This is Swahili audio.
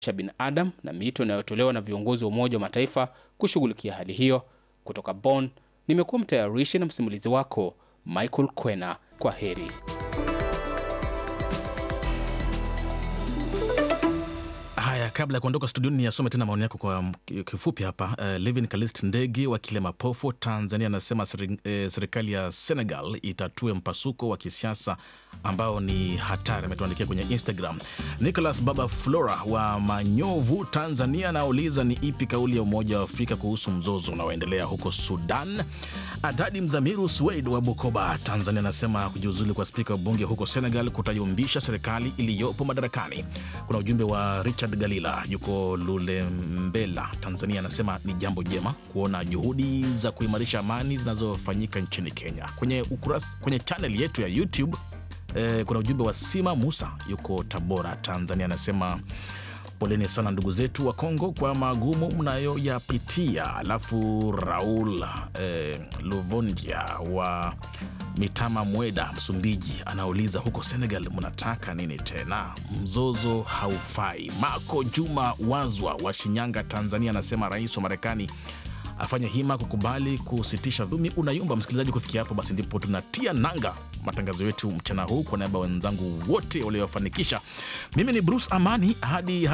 cha binadamu na miito inayotolewa na viongozi wa Umoja wa Mataifa kushughulikia hali hiyo. Kutoka Bonn, nimekuwa mtayarishi na msimulizi wako Michael Kwena. Kwa heri. Haya, kabla ya kuondoka studioni, niyasome tena maoni yako kwa kifupi hapa. Uh, Levin Kalist Ndege wa Kilemapofu, Tanzania, anasema seri, eh, serikali ya Senegal itatue mpasuko wa kisiasa ambao ni hatari. Ametuandikia kwenye Instagram. Nicholas Baba Flora wa Manyovu, Tanzania, anauliza ni ipi kauli ya Umoja wa Afrika kuhusu mzozo unaoendelea huko Sudan. Adadi Mzamiru Swed wa Bukoba, Tanzania, anasema kujiuzulu kwa spika wa bunge huko Senegal kutayumbisha serikali iliyopo madarakani. Kuna ujumbe wa Richard Galila yuko Lulembela, Tanzania, anasema ni jambo jema kuona juhudi za kuimarisha amani zinazofanyika nchini Kenya. Kwenye ukurasa, kwenye chaneli yetu ya YouTube eh, kuna ujumbe wa Sima Musa yuko Tabora, Tanzania, anasema poleni sana ndugu zetu wa Kongo kwa magumu mnayoyapitia. Alafu Raul eh, Luvondia wa Mitama Mweda, Msumbiji, anauliza huko Senegal mnataka nini tena? Mzozo haufai. Mako Juma Wazwa wa Shinyanga, Tanzania, anasema rais wa Marekani afanye hima kukubali kusitisha vumi unayumba. Msikilizaji, kufikia hapo basi ndipo tunatia nanga matangazo yetu mchana huu. Kwa niaba ya wenzangu wote waliofanikisha, mimi ni Bruce Amani hadi